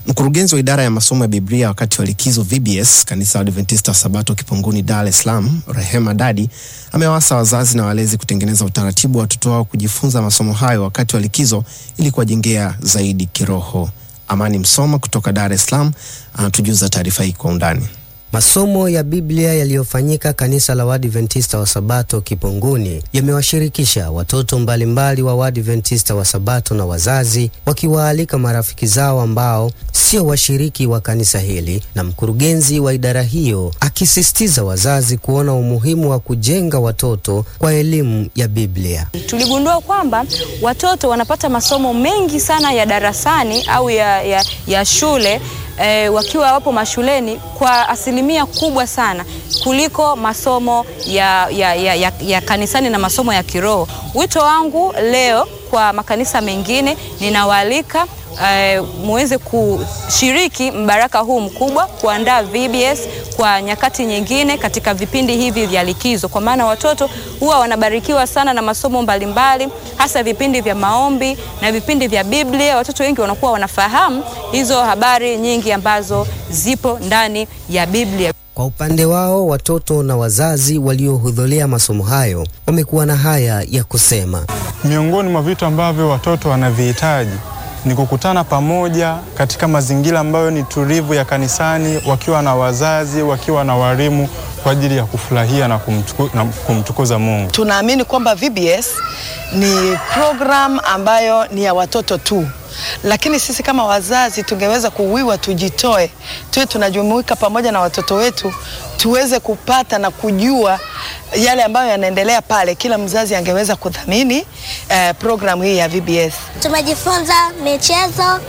Mkurugenzi wa idara ya masomo ya Biblia wakati wa likizo VBS kanisa la Adventista wa Sabato Kipunguni, Dar es Salaam, Rehema Dadi amewaasa wazazi na walezi kutengeneza utaratibu wa watoto wao kujifunza masomo hayo wakati wa likizo ili kuwajengea zaidi kiroho. Amani Msoma kutoka Dar es Salaam anatujuza taarifa hii kwa undani. Masomo ya Biblia yaliyofanyika kanisa la Waadventista wa Sabato Kipunguni yamewashirikisha watoto mbalimbali wa Waadventista wa Sabato na wazazi, wakiwaalika marafiki zao ambao sio washiriki wa kanisa hili, na mkurugenzi wa idara hiyo akisisitiza wazazi kuona umuhimu wa kujenga watoto kwa elimu ya Biblia. Tuligundua kwamba watoto wanapata masomo mengi sana ya darasani au ya, ya, ya shule E, wakiwa wapo mashuleni kwa asilimia kubwa sana kuliko masomo ya, ya, ya, ya, ya kanisani na masomo ya kiroho. Wito wangu leo kwa makanisa mengine ninawaalika e, muweze kushiriki mbaraka huu mkubwa, kuandaa VBS kwa nyakati nyingine katika vipindi hivi vya likizo, kwa maana watoto huwa wanabarikiwa sana na masomo mbalimbali, hasa vipindi vya maombi na vipindi vya Biblia. Watoto wengi wanakuwa wanafahamu hizo habari nyingi ambazo zipo ndani ya Biblia. Kwa upande wao watoto na wazazi waliohudhuria masomo hayo wamekuwa na haya ya kusema. Miongoni mwa vitu ambavyo watoto wanavihitaji ni kukutana pamoja katika mazingira ambayo ni tulivu ya kanisani, wakiwa na wazazi, wakiwa na walimu kwa ajili ya kufurahia na, kumtuku, na kumtukuza Mungu. Tunaamini kwamba VBS ni program ambayo ni ya watoto tu, lakini sisi kama wazazi tungeweza kuwiwa, tujitoe, tuwe tunajumuika pamoja na watoto wetu, tuweze kupata na kujua yale ambayo yanaendelea pale. Kila mzazi angeweza kudhamini eh, programu hii ya VBS. Tumejifunza michezo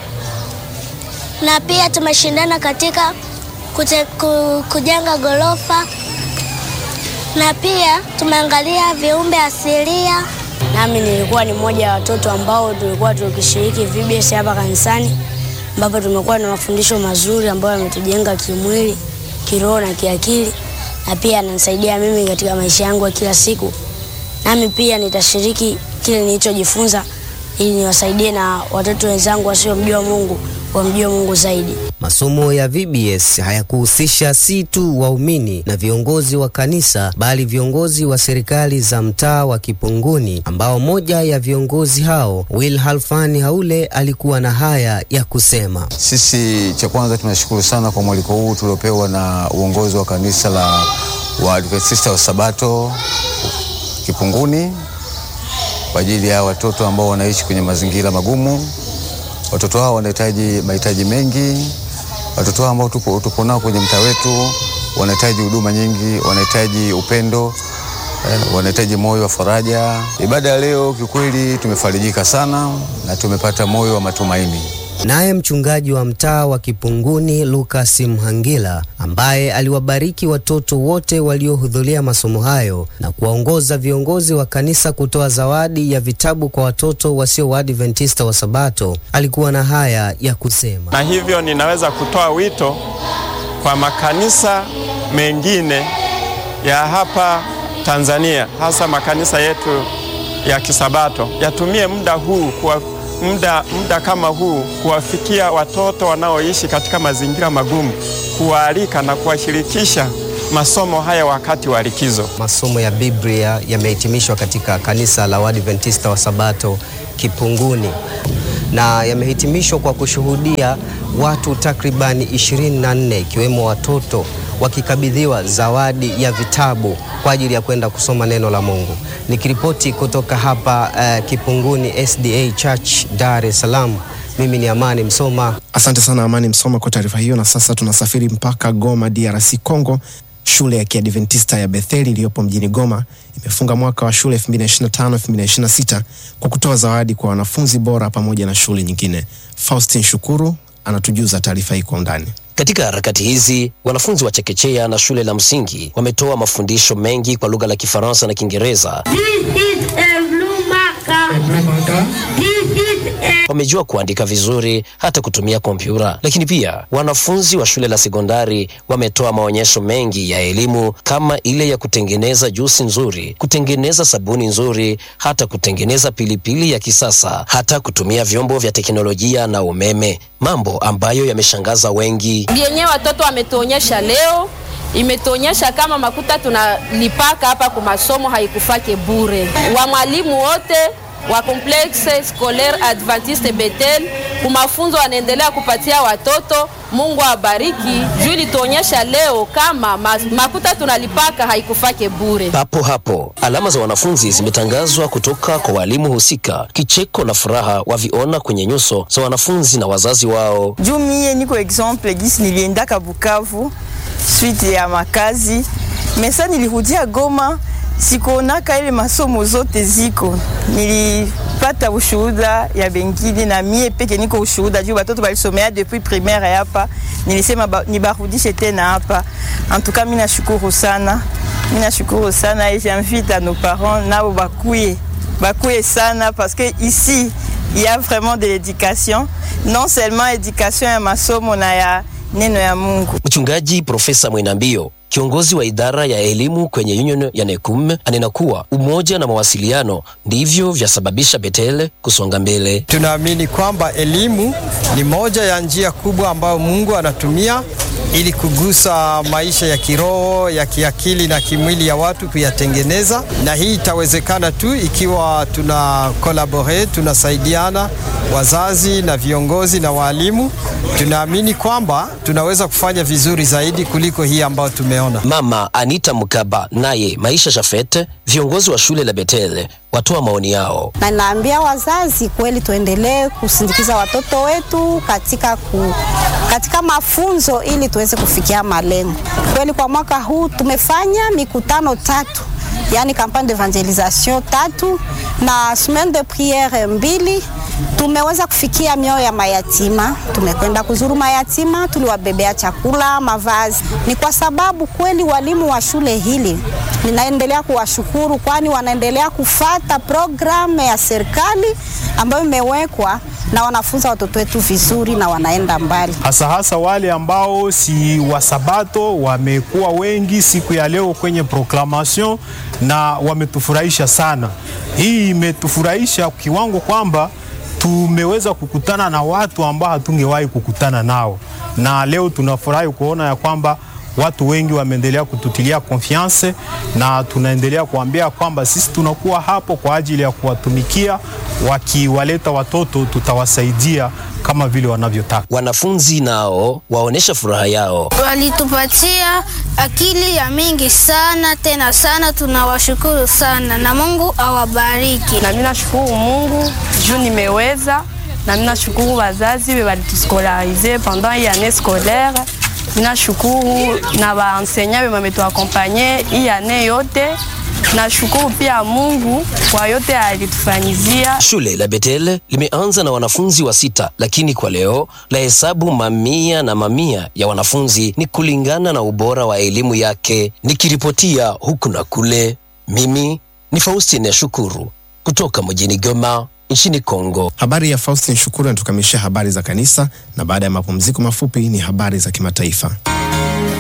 na pia tumeshindana katika kute, ku, kujenga gorofa na pia tumeangalia viumbe asilia. Nami nilikuwa ni mmoja wa watoto ambao tulikuwa tukishiriki VBS hapa kanisani, ambapo tumekuwa na mafundisho mazuri ambayo yametujenga kimwili, kiroho na kiakili, na pia ananisaidia mimi katika maisha yangu ya kila siku. Nami pia nitashiriki kile nilichojifunza ili niwasaidie na watoto wenzangu wasiomjua Mungu wamjue Mungu zaidi. Masomo ya VBS hayakuhusisha si tu waumini na viongozi wa kanisa bali viongozi wa serikali za mtaa wa Kipunguni, ambao moja ya viongozi hao Will Halfani Haule alikuwa na haya ya kusema. Sisi cha kwanza tunashukuru sana kwa mwaliko huu tuliopewa na uongozi wa kanisa la Waadventista wa Sabato Kipunguni kwa ajili ya watoto ambao wanaishi kwenye mazingira magumu. Watoto hao wanahitaji mahitaji mengi. Watoto hao ambao tupo, tupo nao kwenye mtaa wetu wanahitaji huduma nyingi, wanahitaji upendo eh, wanahitaji moyo wa faraja. Ibada ya leo kiukweli tumefarijika sana na tumepata moyo wa matumaini. Naye mchungaji wa mtaa wa Kipunguni Lucas Mhangila ambaye aliwabariki watoto wote waliohudhuria masomo hayo na kuwaongoza viongozi wa kanisa kutoa zawadi ya vitabu kwa watoto wasio Waadventista wa Sabato alikuwa na haya ya kusema. Na hivyo ninaweza kutoa wito kwa makanisa mengine ya hapa Tanzania, hasa makanisa yetu ya Kisabato yatumie muda huu kwa muda, muda kama huu kuwafikia watoto wanaoishi katika mazingira magumu, kuwaalika na kuwashirikisha masomo haya wakati wa likizo. Masomo ya Biblia yamehitimishwa katika kanisa la Waadventista wa Sabato Kipunguni na yamehitimishwa kwa kushuhudia watu takribani 24 ikiwemo watoto wakikabidhiwa zawadi ya vitabu kwa ajili ya kwenda kusoma neno la Mungu. Nikiripoti kutoka hapa uh, Kipunguni SDA Church Dar es Salaam, mimi ni Amani Msoma. Asante sana Amani Msoma kwa taarifa hiyo, na sasa tunasafiri mpaka Goma, DRC Congo. Shule ya Kiadventista ya Betheli iliyopo mjini Goma imefunga mwaka wa shule 2025-2026 kwa kutoa zawadi kwa wanafunzi bora pamoja na shule nyingine. Faustin Shukuru anatujuza taarifa hii kwa undani. Katika harakati hizi wanafunzi wa chekechea na shule la msingi wametoa mafundisho mengi kwa lugha la Kifaransa na Kiingereza. This is a blue marker. This is wamejua kuandika vizuri hata kutumia kompyuta. Lakini pia wanafunzi wa shule la sekondari wametoa maonyesho mengi ya elimu kama ile ya kutengeneza juisi nzuri, kutengeneza sabuni nzuri, hata kutengeneza pilipili ya kisasa, hata kutumia vyombo vya teknolojia na umeme, mambo ambayo yameshangaza wengi. yenyewe watoto wametuonyesha leo imetuonyesha kama makuta tunalipaka hapa kwa masomo haikufake bure. Wa mwalimu wote wa complexe scolaire Adventiste Bethel kumafunzo wanaendelea kupatia watoto. Mungu awabariki juu ilituonyesha leo kama ma- makuta tunalipaka haikufake bure. Papo hapo alama za wanafunzi zimetangazwa kutoka kwa walimu husika. Kicheko na furaha waviona kwenye nyuso za wanafunzi na wazazi wao. juu mie niko exemple gisi niliendaka Bukavu suite ya makazi mesa, nilirudia Goma sikuonaka ile masomo zote ziko, nilipata ushuhuda ya bengine na mie peke niko ushuhuda juu batoto balisomea depuis primaire hapa, nilisema ba, nibarudishe tena hapa. En tout cas mimi nashukuru sana, mimi nashukuru sana et j'invite à nos parents nabo bakuye bakuye sana parce que ici il y a vraiment de l'éducation, non seulement éducation ya masomo na ya neno ya Mungu. Mchungaji Profesa Mwenambio, kiongozi wa idara ya elimu kwenye union ya NECUM, anena kuwa umoja na mawasiliano ndivyo vyasababisha Bethel kusonga mbele. Tunaamini kwamba elimu ni moja ya njia kubwa ambayo Mungu anatumia ili kugusa maisha ya kiroho, ya kiakili na kimwili ya watu kuyatengeneza, na hii itawezekana tu ikiwa tuna collaborate, tunasaidiana wazazi na viongozi na walimu. Tunaamini kwamba tunaweza kufanya vizuri zaidi kuliko hii ambayo tumeona. Mama Anita Mkaba naye Maisha Shafet, viongozi wa shule la Bethel watoa maoni yao. na naambia wazazi kweli tuendelee kusindikiza watoto wetu katika, ku, katika mafunzo ili tuweze kufikia malengo. Kweli kwa mwaka huu tumefanya mikutano tatu, yani campagne d'evangelisation tatu na semaine de priere mbili. Tumeweza kufikia mioyo ya mayatima, tumekwenda kuzuru mayatima, tuliwabebea chakula, mavazi. Ni kwa sababu kweli walimu wa shule hili ninaendelea kuwashukuru, kwani wanaendelea kufata programu ya serikali ambayo imewekwa na wanafunza watoto wetu vizuri na wanaenda mbali. hasa hasa wale ambao si wasabato wamekuwa wengi siku ya leo kwenye proclamation na wametufurahisha sana. Hii imetufurahisha kiwango kwamba tumeweza kukutana na watu ambao hatungewahi kukutana nao, na leo tunafurahi kuona ya kwamba watu wengi wameendelea kututilia confiance na tunaendelea kuambia kwamba sisi tunakuwa hapo kwa ajili ya kuwatumikia. Wakiwaleta watoto, tutawasaidia kama vile wanavyotaka. Wanafunzi nao waonesha furaha yao. walitupatia akili ya mingi sana tena sana, tunawashukuru sana na Mungu awabariki. na mimi nashukuru Mungu juu nimeweza, na mimi nashukuru wazazi we walituskolarise pendant hii année scolaire. Mimi nashukuru na waenseignant we wametuakompanye hii année yote. Nashukuru pia Mungu kwa yote alitufanyizia. Shule la Bethel limeanza na wanafunzi wa sita, lakini kwa leo la hesabu mamia na mamia ya wanafunzi ni kulingana na ubora wa elimu yake. Nikiripotia huku na kule, mimi ni Faustine Shukuru kutoka mjini Goma nchini Kongo. Habari ya Faustin Shukuru inatukamilishia habari za kanisa, na baada ya mapumziko mafupi ni habari za kimataifa.